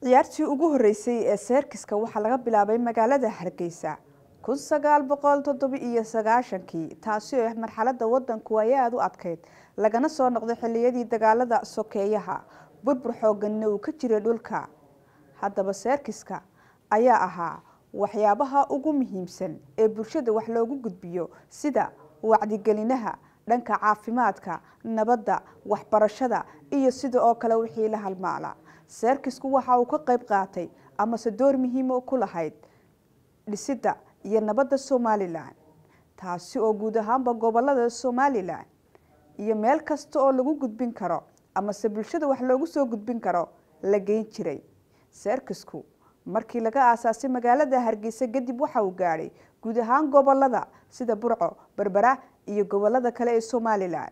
ciyaartii ugu horeysay ee seerkiska waxaa laga bilaabay magaalada hargeysa kun sagaal boqol toddoba iyo sagaashankii taasi oo marxalada wadanku ay aada u adkeyd lagana soo noqday xiliyadii dagaalada sokeeyaha burbur xooganna uu ka jiray dhulka haddaba seerkiska ayaa ahaa waxyaabaha ugu muhiimsan ee bulshada wax loogu gudbiyo sida wacdigelinaha dhanka caafimaadka nabadda waxbarashada iyo sida oo kale wixii la halmaala seerkisku waxa uu ka qayb qaatay amase door muhiimo ku lahayd dhisidda iyo nabadda somalilan taasi oo guud ahaanba gobolada somalilan iyo meel kasta oo lagu gudbin karo amase bulshada wax loogu soo gudbin karo la geyn jiray seerkisku markii laga aasaasay magaalada hargeysa kadib waxa uu gaadhay guud ahaan gobolada sida burco berbera iyo gobolada kale ee somalilan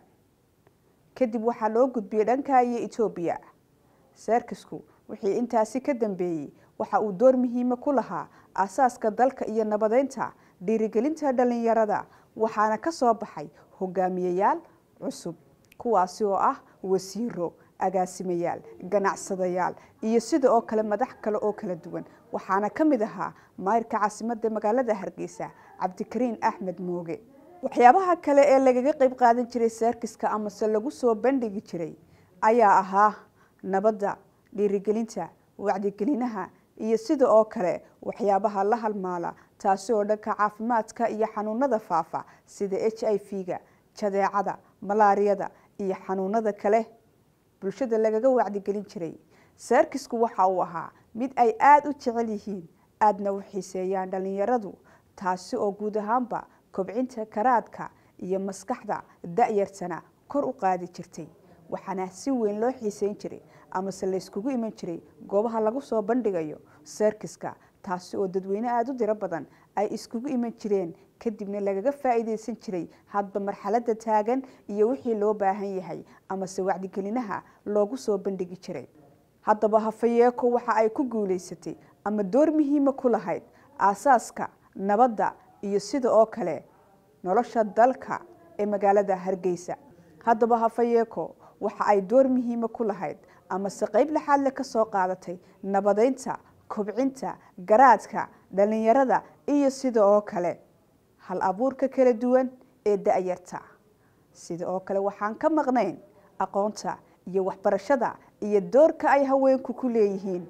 kadib waxaa loo gudbiyey dhanka iyo etoobiya seerkisku wixii intaasi ka dambeeyey waxa uu door muhiima ku lahaa aasaaska dalka iyo nabadeynta dhiirigelinta dhalinyarada waxaana ka soo baxay hogaamiyayaal cusub kuwaasi oo ah wasiiro agaasimayaal ganacsadayaal iyo sida oo kale madax kale oo kala duwan waxaana ka mid ahaa maayirka caasimada magaalada hargeysa cabdikariin axmed mooge waxyaabaha kale ee lagaga qayb qaadan jiray seerkiska amase lagu soo bandhigi jiray ayaa ahaa nabadda dhiirigelinta wacdigelinaha iyo sida oo kale waxyaabaha la halmaala taasi oo dhanka caafimaadka iyo xanuunada faafa sida h i v-ga jadeecada malaariyada iyo xanuunada kale bulshada lagaga wacdigelin jiray seerkisku waxa uu ahaa mid ay aada u jecel yihiin aadna u xiiseeyaan dhalinyaradu taasi oo guud ahaanba kobcinta karaadka iyo maskaxda da-yartana kor u qaadi jirtay waxaana si weyn loo xiiseyn jiray amase layskugu iman jiray goobaha lagu soo bandhigayo seerkiska taasi oo dadweyne aada u diro badan ay iskugu iman jireen kadibna lagaga faa-iideysan jiray hadba marxalada taagan iyo wixii loo baahan yahay amase wacdigelinaha loogu soo bandhigi jiray haddaba hafayeeko waxa ay ku guuleysatay ama door muhiima ku lahayd aasaaska nabadda iyo sida oo kale nolosha dalka ee magaalada hargeysa haddaba hafayeeko waxa ay door muhiima ku lahayd amase qeyb laxaadle ka soo qaadatay nabadeynta kobcinta garaadka dhalinyarada iyo sida oo kale hal abuurka kala duwan ee da-yarta sida oo kale waxaan ka maqnayn aqoonta iyo waxbarashada iyo doorka ay haweenku ku leeyihiin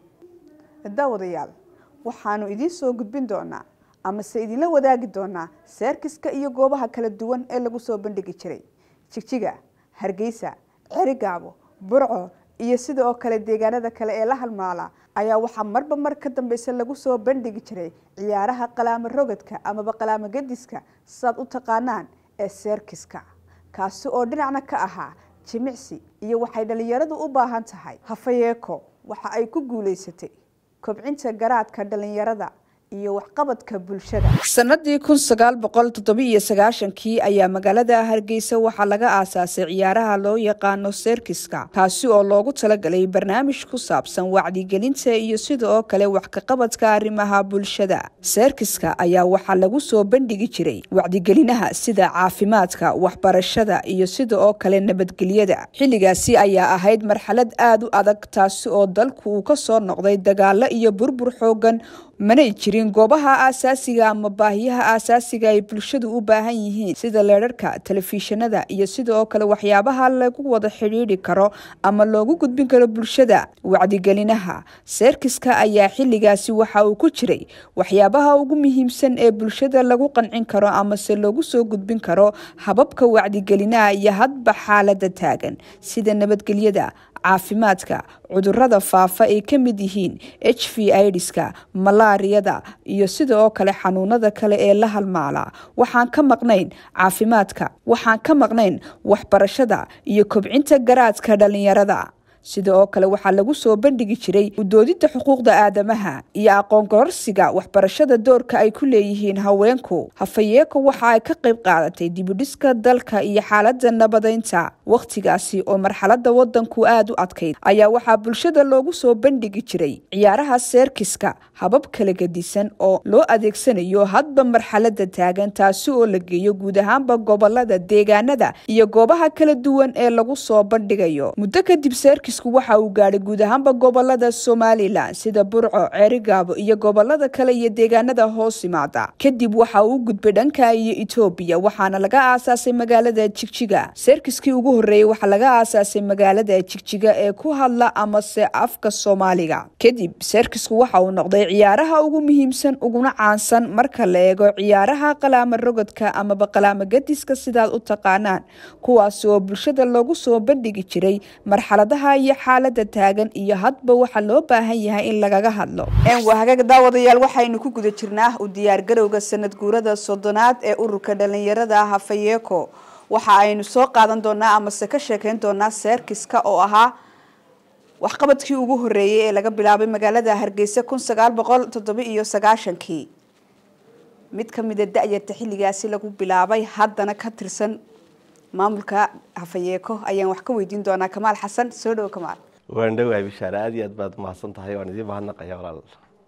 daawadayaal waxaanu idiin soo gudbin doonaa amase idinla wadaagi doonaa seerkiska iyo goobaha kala duwan ee lagu soo bandhigi jiray jigjiga hargeysa cerigaabo burco iyo sida oo kale deegaanada kale ee la halmaala ayaa waxaa marba mar ka dambeysa lagu soo bandhigi jiray ciyaaraha qalaamo rogadka amaba qalaamo gadiska saad u taqaanaan ee seerkiska kaasi oo dhinacna ka ahaa jimicsi iyo waxay dhalinyaradu u baahan tahay hafayeeko waxa ay ku guuleysatay kobcinta garaadka dhalinyarada iyo waxqabadka bulshada sanadii kun sagaal boqol toddobiiyo sagaashankii ayaa magaalada hargeysa waxaa laga aasaasay ciyaaraha loo yaqaano seerkiska kaasi oo loogu talagalay barnaamij ku saabsan wacdigelinta iyo sida oo kale wax kaqabadka arrimaha bulshada seerkiska ayaa waxaa lagu soo bandhigi jiray wacdigelinaha sida caafimaadka waxbarashada iyo sida oo kale nabadgelyada xilligaasi ayaa ahayd marxalad aada u adag taasi oo dalku uu ka soo noqday dagaalo iyo burbur xoogan manay jirin goobaha aasaasiga ama baahiyaha aasaasiga ay bulshadu u baahan yihiin sida leerarka telefishinada iyo sida oo kale waxyaabaha lagu wada xidhiidhi karo ama loogu gudbin karo bulshada wacdigelinaha seerkiska ayaa xilligaasi waxa uu ku jiray waxyaabaha ugu muhiimsan ee bulshada lagu qancin karo amase loogu soo gudbin karo hababka wacdigelinaha iyo hadba xaalada taagan sida nabadgelyada caafimaadka cudurada faafa ay ka mid yihiin h v idska malaariyada iyo sida oo kale xanuunada kale ee la halmaala waxaan ka maqnayn caafimaadka waxaan ka maqnayn waxbarashada iyo kobcinta garaadka dhalinyarada sida oo kale waxaa lagu soo bandhigi jiray udoodida xuquuqda aadamaha iyo aqoon gororsiga waxbarashada doorka ay ku leeyihiin haweenku hafayeeko waxa ay ka qayb qaadatay dibudhiska dalka iyo xaalada nabadeynta wakhtigaasi oo marxalada wadanku aada u adkayd ayaa waxaa bulshada loogu soo bandhigi jiray ciyaaraha seerkiska habab kala gedisan oo loo adeegsanayo hadba marxalada taagan taasi oo la geeyo guud ahaanba gobolada deegaanada iyo goobaha kala duwan ee lagu soo bandhigayo muddo kadib seerkis seerkisku waxa uu gaadhay guud ahaanba gobolada somalilan sida burco ceerigaabo iyo gobolada kale iyo deegaanada hoos yimaada kadib waxa uu u gudbay dhanka iyo etoobiya waxaana laga aasaasay magaalada jigjiga seerkiskii ugu horreeyey waxaa laga aasaasay magaalada jigjiga ee ku hadla amase afka soomaaliga kadib seerkisku waxa uu noqday ciyaaraha ugu muhiimsan uguna caansan marka la eego ciyaaraha qalaama rogodka amaba qalaama gadiska sidaad u taqaanaan kuwaas oo bulshada loogu soo bandhigi jiray marxaladaha iyo xaalada taagan iyo hadba waxa loo baahan yahay in lagaga hadlo waa hagaag daawadayaal waxaynu ku guda jirnaa u diyaargarowga sanad guurada soddonaad ee ururka dhalinyarada hafayeeko waxa aynu soo qaadan doonaa amase ka sheekeyn doonaa seerkiska oo ahaa waxqabadkii ugu horeeyey ee laga bilaabay magaalada hargeysa kun sagaal boqol toddoba iyo sagaashankii mid kamida da-yarta xilligaasi lagu bilaabay haddana ka tirsan maamulka hafayeeko ayaan wax ka weydiin doonaa kamaal xasan soo dhowo kamaal waan dhawahay bishaare aad iyo aad baad mahadsan tahay waan idiin mahadnaqaya walaal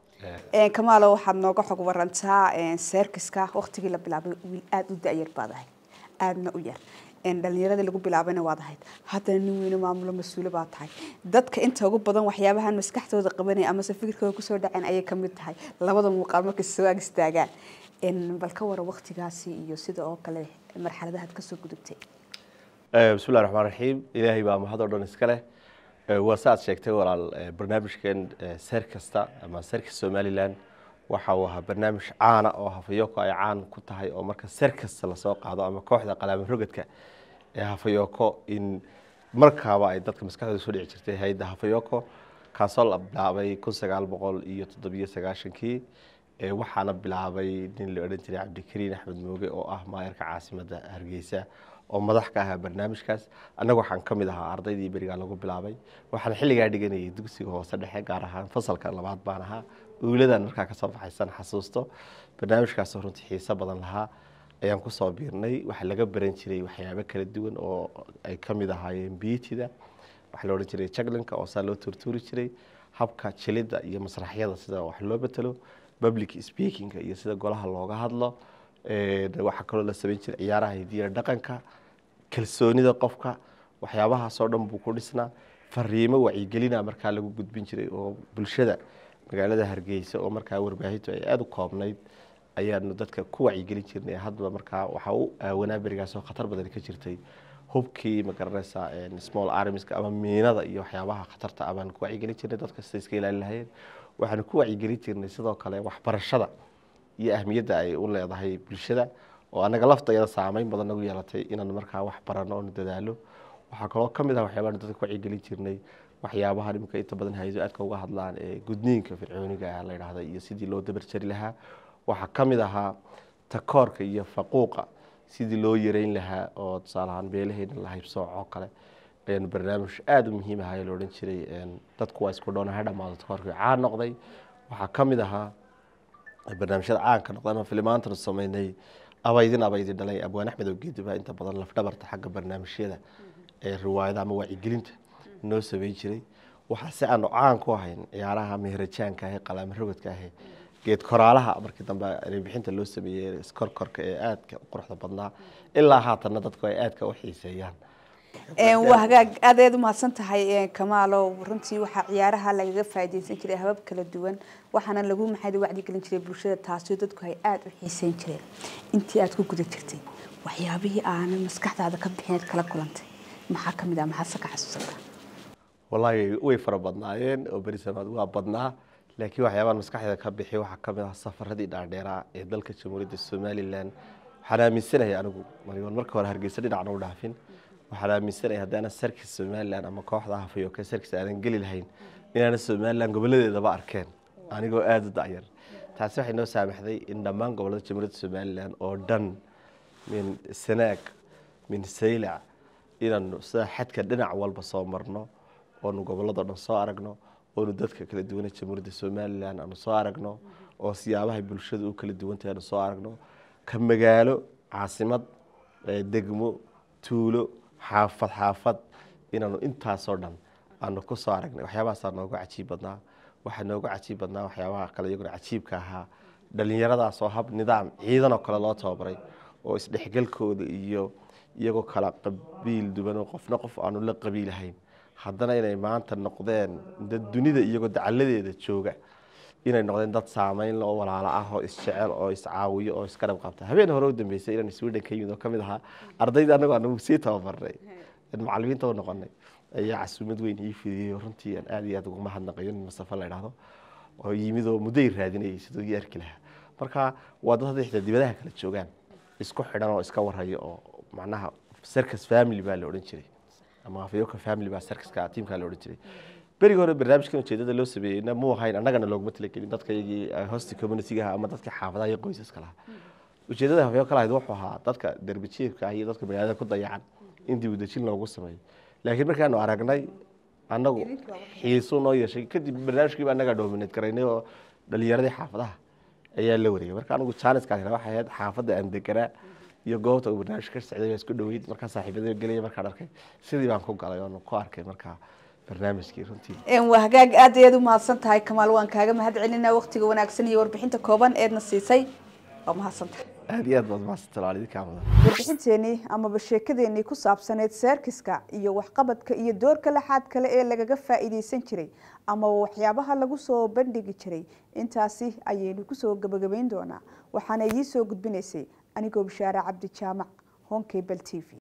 kamaalo waxaad nooga xog warantaa seerkiska waktigii la bilaabay wiil aada u da-yar baad ahayd aadna u yar dhalinyaradii lagu bilaabayna waad ahayd haddana nin weyne maamulo mas-uule baa tahay dadka inta ugu badan waxyaabahan maskaxdooda qabanaya amase fikirkooda kusoo dhaceen ayay kamid tahay labada muuqaal markay soo ag istaagaan bal ka wara waktigaasi iyo sida oo kale marxaladahaad kasoo gudubtay bismillahi raxmaan raxiim ilaahay baa mahad oo dhan iska leh waa saaad sheegtay walaal barnaamijkan seer kasta ama seerka somalilan waxa uu ahaa barnaamij caana oo hafayoko ay caan ku tahay oo marka seer kasta lasoo qaado ama kooxda qalaama rogadka ee hafayoko in markaaba ay dadka maskaxdooda soo dhici jirtay hay-adda hafayoko kaasoo la bilaabay kun sagaal boqol iyo toddobiyo sagaashankii waxaana bilaabay nin la odhan jiray cabdikariin axmed mooge oo ah maayarka caasimadda hargeysa oo madax ka ahaa barnaamijkaas annaga waxaan ka mid ahaa ardaydii berigaa lagu bilaabay waxaan xilligaa dhiganayay dugsiga hoose dhexe gaar ahaan fasalka labaad baan ahaa uuladan markaa kasoo baxaysan xasuusto barnaamijkaasoo runtii xiiso badan lahaa ayaan kusoo biirnay waxaa laga baran jiray waxyaabo kala duwan oo ay ka mid ahaayeen biitida waxaa la odhan jiray jaglinka oo saa loo turtuuri jiray habka jilidda iyo masraxyada sida wax loo betelo public speakinga iyo sida golaha looga hadlo waxaa kaloo la samayn jiray ciyaaraha hidiya dhaqanka kalsoonida qofka waxyaabahaasoo dhan buu ku dhisnaa fariimo wacyigelina markaa lagu gudbin jiray oo bulshada magaalada hargeysa oo markaa warbaahintu ay aada u koobnayd ayaanu dadka ku wacyigelin jirnay hadba markaa waxaa u aawanaa berigaasoo khatar badan ka jirtay hubkii magaranaysa small armiska ama miinada iyo waxyaabaha khatarta ah baanu ku wacyigelin jirnay dadka sida iska ilaalin lahayeen waxaanu ku wacyigelin jirnay sidoo kale waxbarashada iyo ahmiyadda ay u leedahay bulshada oo anaga laftayada saameyn badan nagu yeelatay inaan markaa wax barano oonu dadaalo waxaa kaloo ka mid ah waxyaabahan dadka ku wacyigelin jirnay waxyaabaha imika inta badan hay-ado aadka uga hadlaan ee gudniinka fircooniga ah la yidhaahda iyo sidii loo dabarjari lahaa waxaa ka mid ahaa takoorka iyo faquuqa sidii loo yareyn lahaa oo tusaalahaan beelaheena la haybsooc oo kale ayaanu barnaamij aada u muhiim ahaa la odhan jiray dadku waa isku dhoona ha dhamaado takoorkii caan noqday waxaa ka mid ahaa barnaamijyada caanka noqday ama filimaantanu sameynay abaydin abaydi dhalay abwaan axmed ogeedi baa inta badan lafdhabarta xagga barnaamijyada ee riwaayada ama wacyigelinta noo sameyn jiray waxaa si aanu caan ku ahayn ciyaaraha meherajaanka ahe qalaama rogodka ahe geed koraalaha markii dambe bixinta loo sameeyey iskorkorka ee aadka u quruxda badnaa ilaa haatanna dadku ay aadka u xiiseeyaan waa hagaag aad ayaad umahadsan tahay kamaalo runtii waxaa ciyaaraha lagaga faaideysan jiray habab kala duwan waxaana lagu maxay wacdigelin jiray bulshada taasoo dadku ay aada u xiiseyn jireen intii aad ku guda jirtay waxyaabihii aanan maskaxdaada ka bixineed kala kulantay maxaa kamid ah maxaad se ka xasuusata wallaahi way fara badnaayeen oo beri samaad waa badnaa laakiin waxyaabahan maskaxdeeda ka bixi waxaa kamid ah safaradii dhaadheeraa ee dalka jamhuuriyadda somalilan waxaan aaminsanahay anigu marigoon marka hore hargeysa dhinacna u dhaafin waxaan aaminsanahay haddaana sarkis somalilan ama kooxda hafayoke sarkis aanan geli lahayn inaana somalilan goboladeedaba arkeen anigoo aada u dacyar taasi waxay noo saamaxday in dhammaan gobolada jamhuuriyadda somalilan oo dhan min sanaag min saylac inaanu sida xadka dhinac walba soo marno oonu gobolado dhan soo aragno oonu dadka kala duwana jamhuuriyadda somalilan aanu soo aragno oo siyaabahay bulshada u kala duwantahay aanu soo aragno ka magaalo caasimad degmo tuulo xaafad xaafad inaanu intaasoo dhan aanu ku soo aragnay waxyaabahaasaa nooga cajiib badnaa waxaa nooga cajiib badnaa waxyaabaha kale iyaguna cajiibka ahaa dhalinyaradaas oo hab nidaam ciidan oo kale loo tababaray oo isdhexgalkooda iyo iyagoo kala qabiil duwan oo qofna qof aanu la qabiilahayn haddana inay maanta noqdeen dad dunida iyagoo dacaladeeda jooga inay noqdeen dad saameyn oo walaalo ah oo isjecel oo iscaawiyo oo iskarab qabta habeen hore u dambeysay inaan sweden ka yimid oo kamid ahaa ardayda anagoo anagu sii tababarnay macalimiinta u noqonay ayaa casuumad weyn ii fidiyey oo runtii aan aad iyo aad ugu mahadnaqayo nin masafa la idhaahdo oo yimid oo mudday raadinayay siduu ii arki lahaa marka waa dad hadday xitaa dibadaha kala joogaan isku xidhan oo iska warhayo oo macnaha circus family baa la odhan jiray ama afyoka family baa circuska tiimkaa la odhan jiray berigi hore barnaamijkan ujeedada loo sameeyeyna muu ahayn annagana looguma talagelin dadka iyagii hosti communityga ama dadka xaafadaha iyo qoysaska lahaa ujeedada hafyo ka lahayd wuxuu ahaa dadka derbijiifka ah iyo dadka magaalada ku dayacan in dib u dejin loogu sameeyo laakiin markaanu aragnay annagu xiisu noo yeeshay kadib barnaamijkiiba annagaa dominate garaynay oo dhalinyaradii xaafadaha ayaa la wareegay marka anigu janiskaas waxay ahayd xaafadda aan deganaa iyo goobta uu barnaamij ka socday isku dhaweyd markaa saaxiibada gelaya markaan arkay sidii baan ku galay oon ku arkay markaa barnaamijkii runtii waa hagaag aad ayaad u mahadsan tahay kamaal waan kaaga mahad celinaa waqtiga wanaagsan iyo warbixinta kooban eedna siisay waa mahadsan tahay aad iyo aad baad mahadsantahay waalidinkaa mudan warbixinteenii amaba sheekadeenii ku saabsaneyd seerkiska iyo waxqabadka iyo doorka laxaad kale ee lagaga faa'iideysan jiray amaba waxyaabaha lagu soo bandhigi jiray intaasi ayaynu kusoo gabagabayn doonaa waxaana idiin soo gudbinaysay anigoo bishaare cabdi jaamac honkebel t v